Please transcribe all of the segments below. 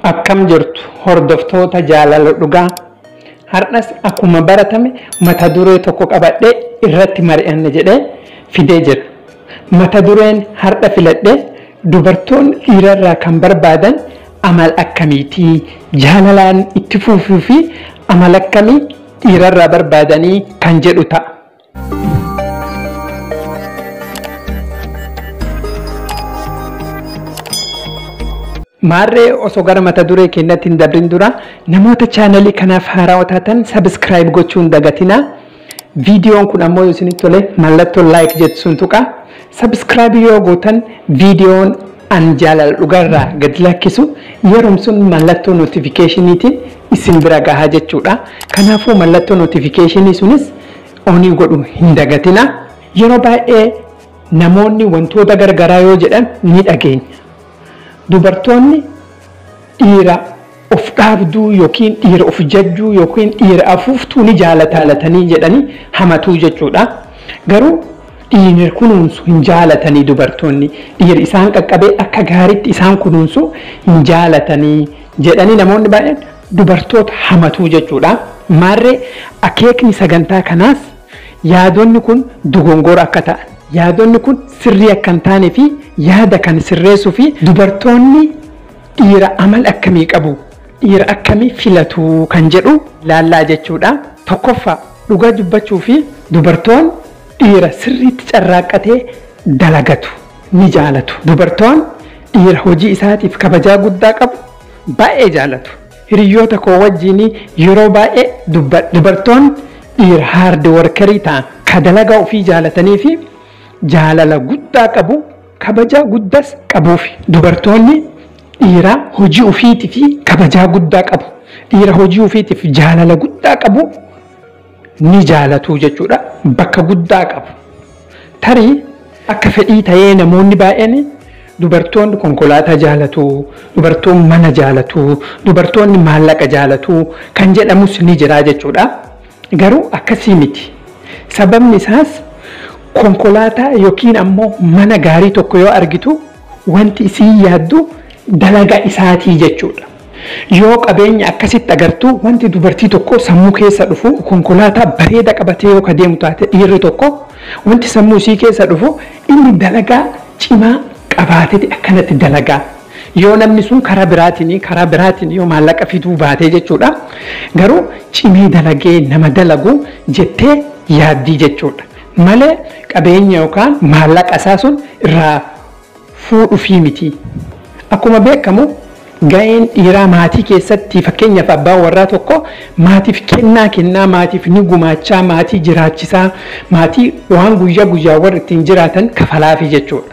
Akkam jirtu hordoftoota jaalala dhugaa har'as akkuma baratame mata duree tokko qabadhee irratti mari'anne jedhee fidee jira. Mata dureen har'a filadhee dubartoonni dhiirarraa kan barbaadan amal akkamiitii jaalalaan itti fufuu fi amal akkamii dhiirarraa barbaadanii kan jedhu ta'a. Maarree osoo gara mata duree keenyatti hin dabrin dura namoota chaanalii kanaaf haaraa taatan sabiskiraayib gochuun dagatinaa. Viidiyoon kun ammoo yoo isinitti tole mallattoo laayik jettu sun tuqa. Sabiskiraayib yoo gootan viidiyoon an jaalala dhugarraa gad lakkisu yeroo sun mallattoo nootifikeeshiniitiin isin bira gahaa jechuudha. Kanaafuu mallattoo nootifikeeshinii sunis onii godhu hin dagatinaa. Yeroo baay'ee namoonni wantoota gargaraa yoo jedhan ni dhageenya. dubartoonni dhiira of dhaabduu yookiin dhiira of jajjuu yookiin dhiira afuuftuu ni jaalataalatanii jedhanii hamatuu jechuudha. Garuu dhiira kunuunsu hin jaalatanii dubartoonni dhiira isaan qaqqabee akka gaariitti isaan kunuunsu hin jaalatanii jedhanii namoonni baay'een dubartoota hamatuu jechuudha. Maarree akeekni sagantaa kanaas yaadonni kun dogongora akka ta'an yaadonni kun sirrii akka hin taanee fi yaada kan sirreessuu fi dubartoonni dhiira amal akkamii qabu dhiira akkamii filatu kan jedhu laallaa jechuudha. Tokkoffaa dhugaa dubbachuu fi dubartoonni dhiira sirriitti carraaqqatee dalagatu ni jaalatu. Dubartoonni dhiira hojii isaatiif kabajaa guddaa qabu baay'ee jaalatu. Hiriyoota koo wajjin yeroo baay'ee dubbadha. Dubartoonni dhiira haardi warkarii ta'an ka dalagaa ofii jaalatanii fi jaalala guddaa qabu kabajaa guddaas qabuufi dubartoonni dhiira hojii ofiitii fi kabajaa guddaa qabu dhiira hojii ofiitiif jaalala guddaa qabu ni jaalatu jechuudha bakka guddaa qabu tarii akka fedhii ta'ee namoonni baay'een dubartoonni konkolaataa jaalatu dubartoonni mana jaalatu dubartoonni maallaqa jaalatu kan jedhamus ni jira jechuudha garuu akkasii miti sababni isaas konkolaataa yookiin ammoo mana gaarii tokko yoo argitu wanti isii yaaddu dalaga isaatii jechuudha. Yoo qabeenya akkasitti agartu wanti dubartii tokko sammuu keessa dhufu konkolaataa bareeda qabatee yoo deemu taate dhiirri tokko wanti sammuu isii keessa dhufu inni dalagaa cimaa qabaatee akkanatti dalagaa. Yoo namni sun karaa biraatiin karaa biraatiin yoo maallaqa fiduu baatee jechuudha. Garuu cimee dalagee nama dalagu jettee yaaddii jechuudha. malee qabeenya yookaan maallaqa isaa sun irraa fuudhuufii miti. Akkuma beekamu ga'een dhiiraa maatii keessatti fakkeenyaaf abbaan warraa tokko maatiif kennaa kennaa maatiif ni gumaachaa maatii jiraachisaa maatii waan guyyaa guyyaa warra ittiin jiraatan kafalaafi jechuudha.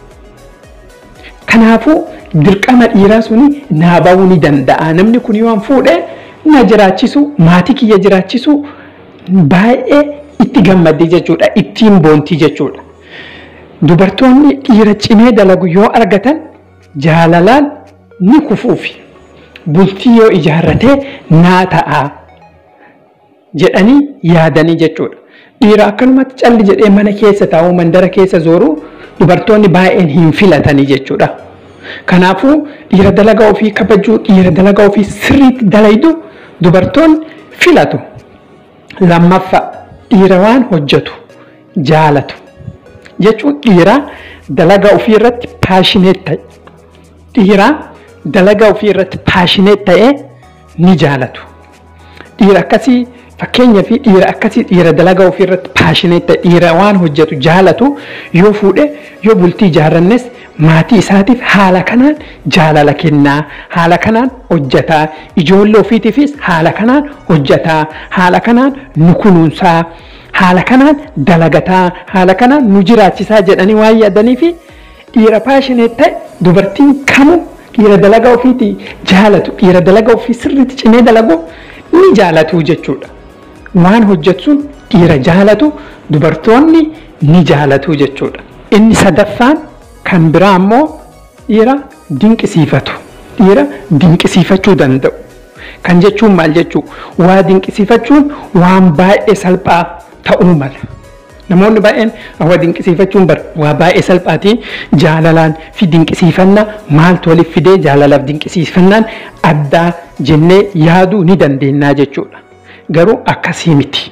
Kanaafuu dirqama dhiiraa suni naa ba'uu ni danda'a. Namni kun yoo fuudhee na jiraachisu maatii kiyya jiraachisu baay'ee itti gammaddee jechuudha ittiin boontii jechuudha. Dubartoonni dhiira cimee dalagu yoo argatan jaalalaan ni kufuufi bultii yoo ijaarratee naa ta'a jedhanii yaadanii jechuudha. Dhiira akkanumatti calli jedhee mana keessa taa'u mandara keessa zooru dubartoonni baay'een hin filatanii jechuudha. Kanaafuu dhiira dalagaa ofii kabajuu dhiira dalagaa ofii sirriitti dalaydu dubartoonni filatu. Lammaffaa dhiira waan hojjetu jaalatu jechuun dhiira dalagaa ofii irratti paashineet ta'e dhiira dalagaa ofii irratti paashineet ta'e ni jaalatu dhiira akkasii fakkeenyaa fi dhiira akkasii dhiira dalagaa ofii irratti paashineet ta'e dhiira waan hojjetu jaalatu yoo fuudhe yoo bultii ijaarrannes maatii isaatiif haala kanaan jaalala kennaa haala kanaan hojjetaa ijoollee ofiitiifis haala kanaan hojjetaa haala kanaan nu kunuunsaa haala kanaan dalagataa haala kanaan nu jiraachisaa jedhanii waan yaadanii fi dhiira paashineet ta'e dubartiin kamuu dhiira dalagaa ofiitii jaalatu dhiira dalagaa ofii sirriitti cimee dalagu ni jaalatu jechuudha. Waan hojjetuun dhiira jaalatu dubartoonni ni jaalatu jechuudha. Inni sadaffaan kan biraa ammoo dhiira dinqisiifatu dhiira dinqisiifachuu danda'u kan jechuun maal jechuu waa dinqisiifachuun waan baay'ee salphaa ta'uu mala Namoonni baay'een waa dinqisiifachuun bar waa baay'ee salphaati jaalalaan fi dinqisiifannaa maaltu waliif fidee jaalalaaf dinqisiifannaan addaa jennee yaaduu ni dandeenya jechuudha. Garuu akkasii miti.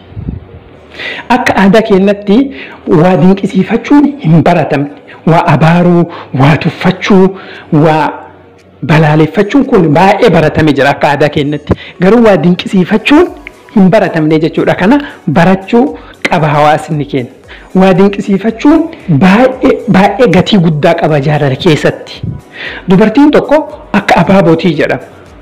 Akka aadaa keenyatti waa dinqisiifachuun hin baratamne. Waa abaaruu, waa tuffachuu, waa balaaleffachuun kun baay'ee baratame jira akka aadaa keenyatti. Garuu waa dinqisiifachuun hin baratamne jechuudha. Kana barachuu qaba hawaasni keenya. Waa dinqisiifachuun baay'ee gatii guddaa qaba jaalala keessatti. Dubartiin tokko akka abaabootii jedhama.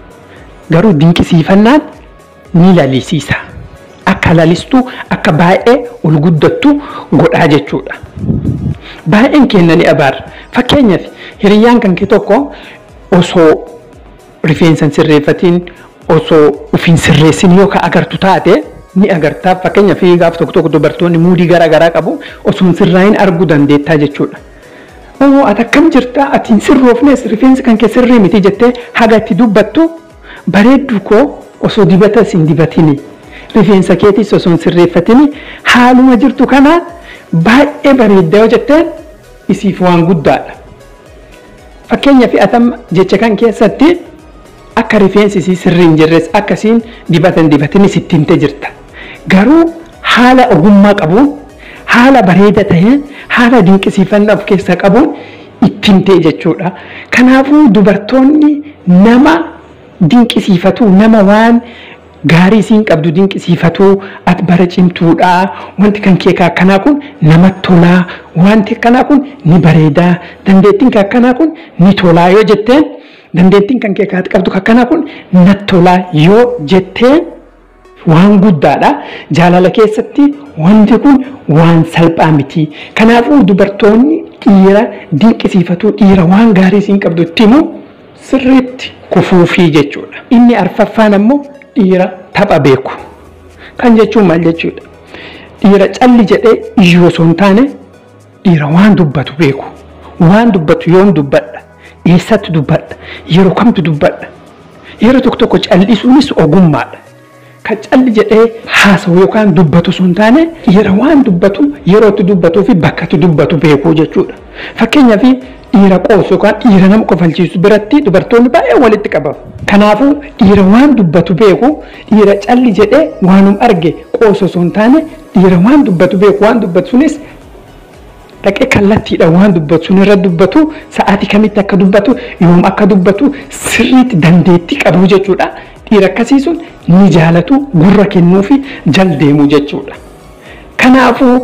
Garuu dinqisiifannaan ni lalisiisa. Akka lalistuu akka baay'ee ol guddattu godhaa jechuudha. Baay'een keenya ni abaara. Fakkeenyaaf hiriyyaan kan kee tokko osoo rifeensa hin sirreeffatiin osoo ofiin sirreessin yoo ka agartu taate ni agartaa fakkeenyaaf gaaf tokko tokko dubartoonni muudii garaa garaa qabu osoo hin sirraayin arguu dandeettaa jechuudha. Oo ati akkam jirta ati hin sirroofnes rifeensi kan kee sirrii miti jettee haga itti dubbattu bareeddu koo osoo dibata hin dibatini rifeensa keetis osoo hin sirreeffatini haaluma jirtu kanaan baay'ee bareedda yoo jetteen isiif waan guddaadha. Fakkeenyaaf atam jecha kan keessatti akka rifeensi isii sirrii hin jirres akkasiin dibata hin dibatin sitti himte jirta. Garuu haala ogummaa qabuun haala bareeda ta'een haala dinqisiifannaa of keessaa qabuun itti himte jechuudha. Kanaafuu dubartoonni nama dinqisiifatu nama waan gaarii isiin qabdu dinqisiifatu ati bara cimtuudha wanti kan kee akkanaa kun namatti tolaa wanti akkanaa kun ni bareedaa dandeettiin kan akkanaa kun ni tolaa yoo jetteen dandeettiin kan kee qabdu akkanaa kun natti tolaa yoo jetteen waan guddaadha jaalala keessatti wanti kun waan salphaa miti kanaafuu dubartoonni dhiira dinqisiifatu dhiira waan gaarii isiin qabdu itti himu sirriitti kufuufii jechuudha inni arfaffaan ammoo dhiira tapha beeku. Kan jechuun maal jechuudha? Dhiira calli jedhee iyyuu osoo hin taane dhiira waan dubbatu beeku. Waan dubbatu yoom dubbadha? Eessatti dubbadha? Yeroo kamtu dubbadha? Yeroo tokko tokko callisuunis ogummaadha. Kan calli jedhee haasa'u yookaan dubbatu osoo hin taane dhiira waan dubbatu yeroo itti dubbatuu fi bakka itti dubbatu beekuu jechuudha. Fakkeenyaaf dhiira qoosu yookaan dhiira nama kofalchiisu biratti dubartoonni baay'ee walitti qabamu. Kanaafuu dhiira waan dubbatu beeku dhiira calli jedhee waanum arge qoosu osoo hin taane dhiira waan dubbatu beeku waan dubbatu sunis dhaqee kallattiidha waan dubbatu sun irra dubbatu sa'aatii kamitti akka dubbatu yoom akka dubbatu sirriitti dandeettii qabu jechuudha. Dhiira akkasii sun ni jaalatu gurra kennuu fi jal deemu jechuudha. Kanaafuu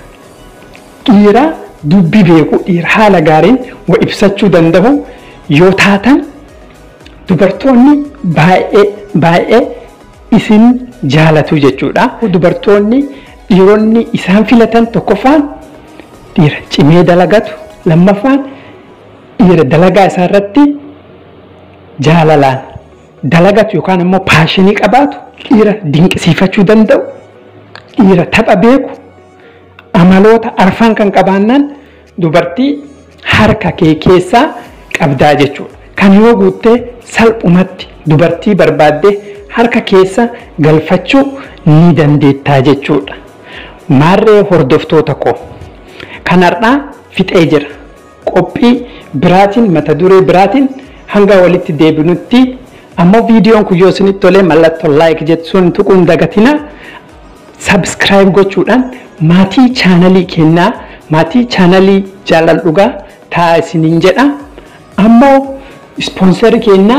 dhiira dubbi beeku dhiira haala gaariin wa ibsachuu danda'u yoo taatan dubartoonni baay'ee baay'ee isin jaalatu jechuudha. Dubartoonni dhiironni isaan filatan tokkoffaan dhiira cimee dalagatu lammaffaan dhiira dalagaa isaa irratti jaalalaan dalagatu yookaan immoo paashinii qabaatu dhiira dinqisiifachuu danda'u dhiira tapha beeku amaloota arfan kan qabaannaan dubartii harka kee keessaa qabdaa jechuudha. Kan yoo guuttee salphumatti dubartii barbaaddee harka keessa galfachuu ni dandeettaa jechuudha. Maarree hordoftoota koo kanarraa fixee jira. Qophii biraatiin mata duree biraatiin hanga walitti deebinutti ammoo viidiyoon kun yoo isinitti tolee mallattoo laayik jettuun tuquun dagatina sabskiraayib gochuudhaan maatii chaanalii kennaa maatii chaanalii jaalal dhugaa ta'a isiniin jedha ammoo ispoonsarii kennaa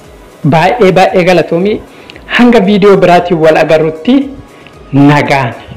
baay'ee baay'ee galatoomii hanga viidiyoo biraatiin wal agarrutti nagaan.